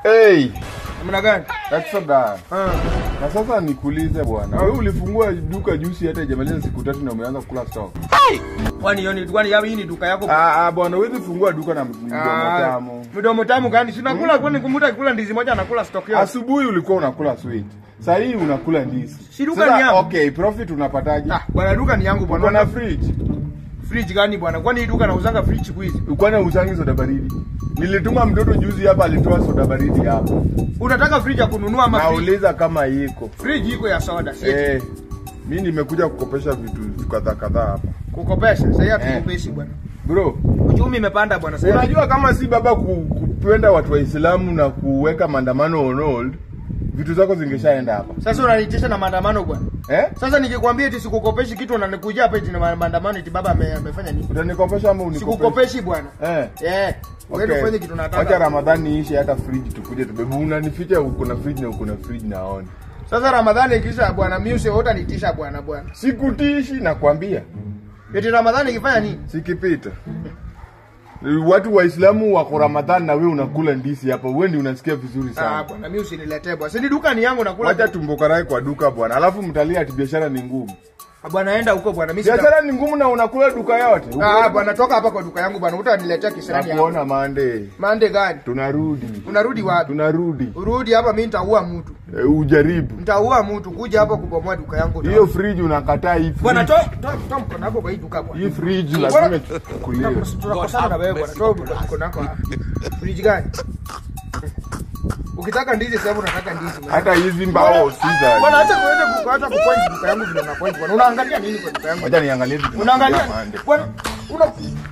Hey, Namna gani? Exodus. Ah. Na sasa nikuulize bwana, wewe ulifungua duka juzi hata ijamaliza siku tatu na umeanza kula stock. Kwani hiyo ni kwani hii ni duka yako? Ah, ah bwana, huwezi fungua duka na mdomo Ah, tamu. Mdomo tamu gani? Si nakula kwani kumuta kula ndizi moja anakula stock yote. Asubuhi ulikuwa unakula sweet. Sasa hii unakula ndizi. Si duka Sasa, ni yangu. Okay, profit unapataje? Ah, bwana duka ni yangu Uko bwana. na fridge. Fridge gani bwana? Kwani hii duka nauzanga fridge siku hizi? Uko na usangi soda baridi. Nilituma mtoto juzi hapa alitoa soda baridi hapa. Unataka fridge ya kununua ama fridge? Nauliza kama iko. Fridge iko ya soda, si eti Eh, mimi nimekuja kukopesha vitu kadhaa kadhaa hapa. kukopesha. Sasa Eh. hatukopeshi bwana. Bro, Uchumi imepanda bwana sasa. unajua kama si baba ku- kupenda watu Waislamu na kuweka maandamano on hold, vitu zako zingeshaenda hapa. Sasa unanitisha na maandamano bwana. Eh? Sasa nikikwambia eti sikukopeshi kitu unanikujia hapa eti na ma- maandamano eti baba ame- amefanya nini? Utanikopesha ama unikopesha? Sikukopeshi bwana. Eh. Eh. Wewe Okay. ufanye kitu nataka. Wacha Ramadhani ishe hata fridge tukuje tubebe. Unanificha uko na fridge na uko na fridge naona. Sasa Ramadhani ikisha bwana, mimi usi wote nitisha bwana bwana. Sikutishi nakwambia. Eti Ramadhani ikifanya nini? Sikipita. Watu Waislamu wako Ramadhani na wewe unakula ndisi hapa. Wewe ndio unasikia vizuri Ah sana. bwana, mimi usiniletee bwana. Si ni duka ni yangu nakula. Wacha tumbo karai kwa duka bwana. Alafu mtalia ati biashara ni ngumu. Ah, Bwana enda huko bwana. Mimi sita. Biashara ni ngumu na unakula duka yote. Ah bwana, toka hapa kwa duka yangu bwana. Utaniletea kisirani hapa. Nakuona mande. Mande gani? Tunarudi. Unarudi wapi? Tunarudi. Urudi hapa mimi nitaua mtu. E, ujaribu. Nitaua mtu kuja hapa kubomoa duka yangu. Hiyo fridge unakataa hii. Bwana fridge. toa toa toa mkono wako kwa hii duka bwana. Hii fridge Bwana- lazima ichukuliwe. Tunakosana na wewe bwana. Toa mkono wako hapa. Fridge gani? Ukitaka ndizi sasa unataka ndizi. bwana. Hata hizi mbao si za. Bwana acha kuweza kuacha kupoint duka yangu vile una point bwana. Unaangalia nini kwa duka yangu? Wacha niangalie vitu. Unaangalia Mande. bwana una